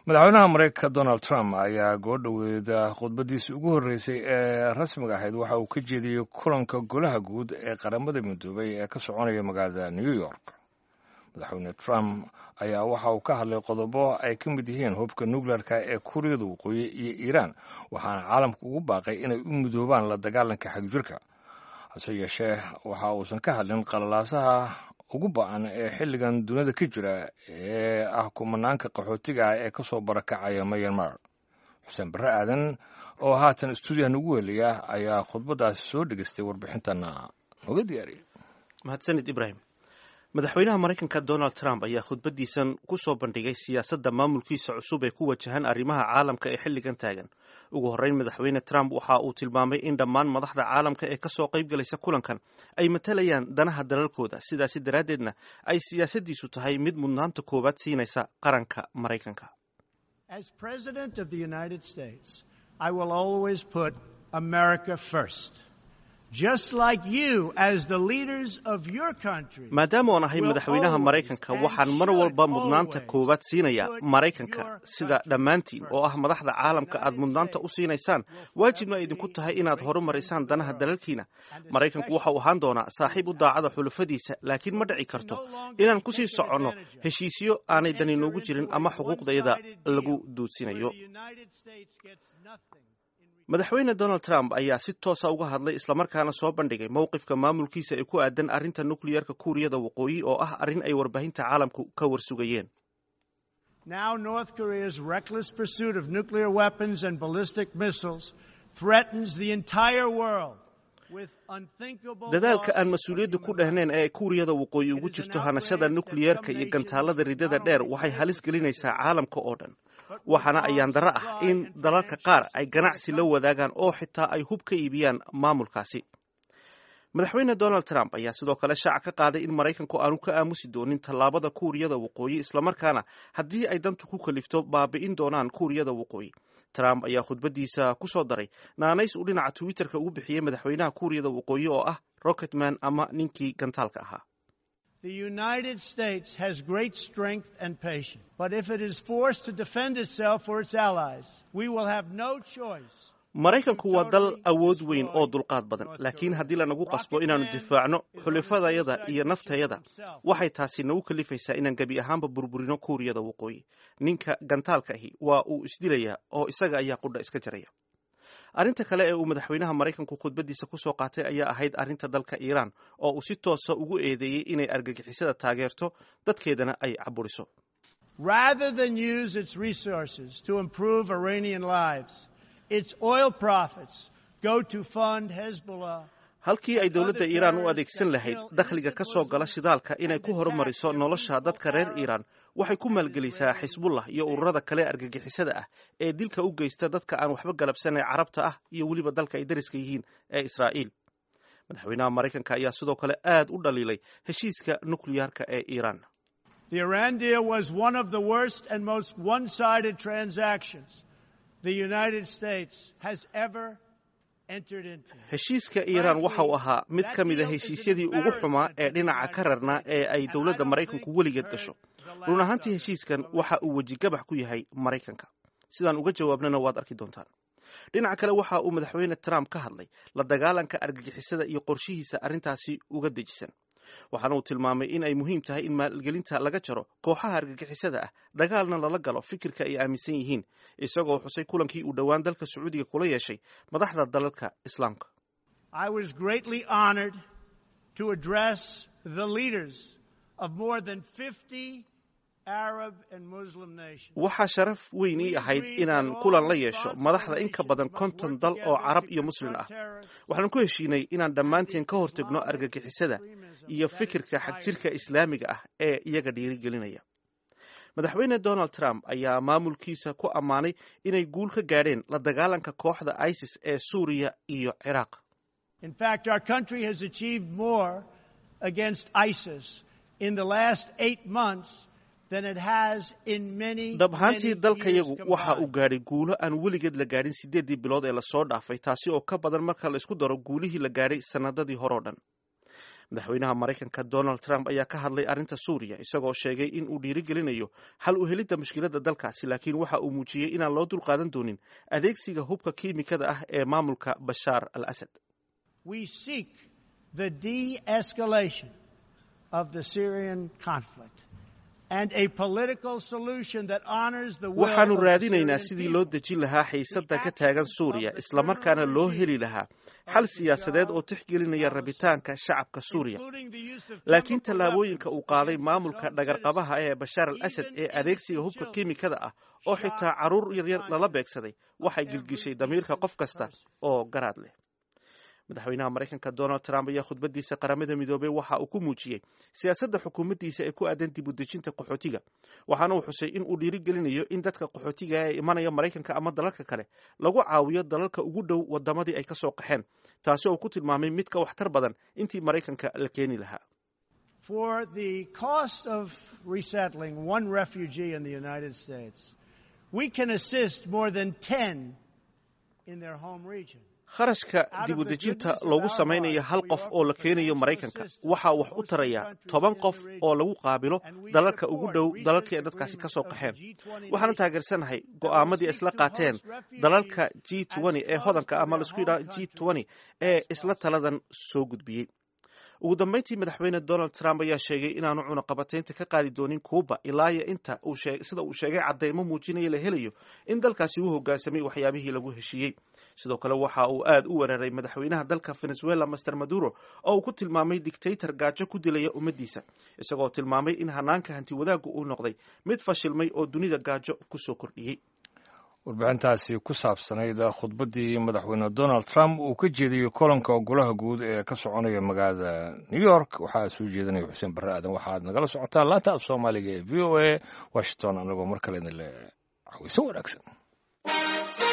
madaxweynaha mareykanka donald trump ayaa goodhoweeda khudbadiisii ugu horreysay ee rasmiga ahayd waxa uu ka jeediyey kulanka golaha guud ee qaramada midoobay ee ka soconaya magaalada new york madaxweyne trump ayaa waxa uu ka hadlay qodobo ay ka mid yihiin hubka nuclearka ee kuuriyada waqooyi iyo iiraan waxaana caalamka ugu baaqay inay u midoobaan la dagaalanka xagjirka hase yeeshee waxa uusan ka hadlin qalalaasaha ugu ba-an ee xilligan dunida ka jira ee ah kumanaanka qaxootiga ah ee kasoo barakacaya myanmar xuseen barre aadan oo haatan stuudiyaha nagu weliya ayaa khudbadaasi soo dhegeystay warbixintana nooga diyaariyay mahadsanid ibrahim madaxweynaha maraykanka donald trump ayaa khudbadiisan ku soo bandhigay siyaasadda maamulkiisa cusub ee ku wajahan arrimaha caalamka ee xilligan taagan ugu horreyn madaxweyne trump waxa uu tilmaamay in dhammaan madaxda caalamka ee kasoo qayb galaysa kulankan ay matalayaan danaha dalalkooda sidaasi daraaddeedna ay siyaasaddiisu tahay mid mudnaanta koowaad siinaysa qaranka maraykanka maadaama oon ahay madaxweynaha maraykanka waxaan mar walba mudnaanta koowaad siinayaa maraykanka sida dhammaantiin oo ah madaxda caalamka aad mudnaanta u siinaysaan waajibna idinku tahay inaad horumarisaan danaha dalalkiina maraykanku waxa uu ahaan doonaa saaxiib u daacada xulafadiisa laakiin ma dhici karto inaan kusii soconno heshiisyo aanay dani noogu jirin ama xuquuqdayada lagu duudsinayo madaxweyne donald trump ayaa si toosa uga hadlay islamarkaana soo bandhigay mowqifka maamulkiisa ee ku aadan arrinta nukliyarka kuuriyada waqooyi oo ah arrin ay warbaahinta caalamku ka warsugayeen dadaalka aan mas-uuliyadda ku dhehnayn ee kuuriyada waqooyi ugu jirto hanashada nukliyerka iyo gantaalada ridada dheer waxay halis gelinaysaa caalamka oo dhan waxaana ayaan darro ah in dalalka qaar ay ganacsi la wadaagaan oo xitaa ay hub ka iibiyaan maamulkaasi madaxweyne donald trump ayaa sidoo kale shaaca ka qaaday in maraykanku aanu ka aamusi doonin tallaabada kuuriyada waqooyi islamarkaana haddii ay dantu ku kalifto baabi'in doonaan kuuriyada waqooyi trump ayaa khudbadiisa ku soo daray naanays uu dhinaca twitterka ugu bixiyey madaxweynaha kuuriyada waqooyi oo ah rocketman ama ninkii gantaalka ahaa The United States has great strength and patience, but if it is forced to defend itself or its allies, we will have no choice. maraykanku waa dal awood weyn oo dulqaad badan laakiin haddii lanagu qasbo inaannu difaacno xulifadayada iyo naftayada waxay taasi nagu kalifaysaa inaan gebi ahaanba burburino kuuriyada waqooyi ninka gantaalka ahi waa uu isdilayaa oo isaga ayaa qudha iska jaraya arrinta kale ee uu madaxweynaha maraykanku khudbadiisa ku soo qaatay ayaa ahayd arrinta dalka iiraan oo uu si toosa ugu eedeeyey inay argagixisada taageerto dadkeedana ay caburiso Rather than use its resources to improve Iranian lives, its oil profits go to fund Hezbollah. halkii ay dowladda iiraan u adeegsan lahayd dakhliga ka soo gala shidaalka inay ku horumariso nolosha dadka reer iiraan waxay ku maalgelisaa xisbullah iyo ururada kale argagixisada ah ee dilka u geysta dadka aan waxba galabsanay carabta ah iyo weliba dalka ay dariska yihiin ee israa'iil madaxweynaha maraykanka ayaa sidoo kale aad u dhaliilay heshiiska nukliyaarka ee iiraan The Iran deal was one of the worst and most one-sided transactions the United States has ever heshiiska iiraan waxa uu ahaa mid ka mid a heshiisyadii ugu xumaa ee dhinaca ka rarnaa ee ay dowladda maraykanku weligeed gasho run ahaantii heshiiskan waxa uu wejigabax ku yahay maraykanka sidaan uga jawaabnana waad arki doontaan dhinaca kale waxa uu madaxweyne trump ka hadlay la dagaalanka argagixisada iyo qorshihiisa arrintaasi uga dejisan waxaana uu tilmaamay in ay muhiim tahay in maalgelinta laga jaro kooxaha argagixisada ah dagaalna lala galo fikirka ay aaminsan yihiin isagoo xusay kulankii uu dhowaan dalka sacuudiga kula yeeshay madaxda dalalka islaamka I was greatly honored to address the leaders of more than 50 Arab and Muslim nations. waxaa sharaf weyn ii ahayd inaan kulan la yeesho madaxda in ka badan konton dal oo carab iyo muslim ah waxaan ku heshiinay inaan dhammaanteen ka hortegno argagixisada iyo fikirka xagjirka islaamiga ah ee iyaga dhiirigelinaya madaxweyne donald trump ayaa maamulkiisa ku ammaanay inay guul ka gaadheen la dagaalanka kooxda isis ee suuriya iyo ciraaq In fact, our country has achieved more against ISIS in the last eight months than it has in many, dhab ahaantii many dalkayagu years waxa uu combined. gaadhay guulo aan weligeed la gaadhin siddeeddii bilood ee lasoo dhaafay taasi oo ka badan marka la isku daro guulihii la gaadhay sannadadii horeo dhan madaxweynaha maraykanka donald trump ayaa ka hadlay arrinta suuriya isagoo sheegay in uu dhiirigelinayo xal u helidda mushkiladda dalkaasi laakiin waxa uu muujiyey inaan loo dulqaadan doonin adeegsiga hubka kiimikada ah ee maamulka bashaar al asad waxaanu raadinaynaa sidii loo dejin lahaa xiisadda ka taagan suuriya islamarkaana loo heli lahaa xal siyaasadeed oo tixgelinaya rabitaanka shacabka suuriya laakiin tallaabooyinka uu qaaday maamulka dhagarqabaha ee bashaar al asad ee adeegsiga hubka kiimikada ah oo xitaa carruur yaryar lala beegsaday waxay gilgishay damiirka qof kasta oo garaad leh madaxweynaha maraykanka donald trump ayaa khudbadiisa qaramada midoobey waxa uu ku muujiyey siyaasadda xukuumaddiisa ee ku aadan dib u dejinta qaxootiga waxaana uu xusay in uu dhiirigelinayo in dadka qaxootiga ee imanaya maraykanka ama dalalka kale lagu caawiyo dalalka ugu dhow wadamadii ay ka soo qaxeen taasi oo ku tilmaamay mid ka waxtar badan intii maraykanka la keeni lahaa For the cost of resettling one refugee in the United States, we can assist more than 10 in their home region. kharashka dib u dejinta loogu samaynayo hal qof oo la keenayo maraykanka waxaa wax u taraya toban qof oo lagu qaabilo dalalka ugu dhow dalalkii ay dadkaasi ka soo qaxeen waxaana taageersanahay go'aamadii isla qaateen dalalka g ee hodanka ama laisku yidhaha g ee isla taladan soo gudbiyey ugu dambeyntii madaxweyne donald trump ayaa sheegay inaanu cunaqabataynta ka qaadi doonin kuuba ilaa iyo inta sida uu sheegay cadeymo muujinaya la helayo in dalkaasi uu hogaansamay waxyaabihii lagu heshiiyey sidoo kale waxa uu aad u weeraray madaxweynaha dalka venezuela master maduro oo uu ku tilmaamay dictator gaajo ku dilaya ummaddiisa isagoo tilmaamay in hanaanka hanti wadaaggu uu noqday mid fashilmay oo dunida gaajo kusoo kordhiyey warbixintaasi ku saabsanayd khudbaddii madaxweyne donald trump uu ka jeediyey kolanka golaha guud ee ka soconaya magaalada new york waxaa soo jeedinaya xuseen barre aadan waxaad nagala socotaan laanta af soomaaliga ee v o a washington anagoo mar kale idin le caweyso wanaagsan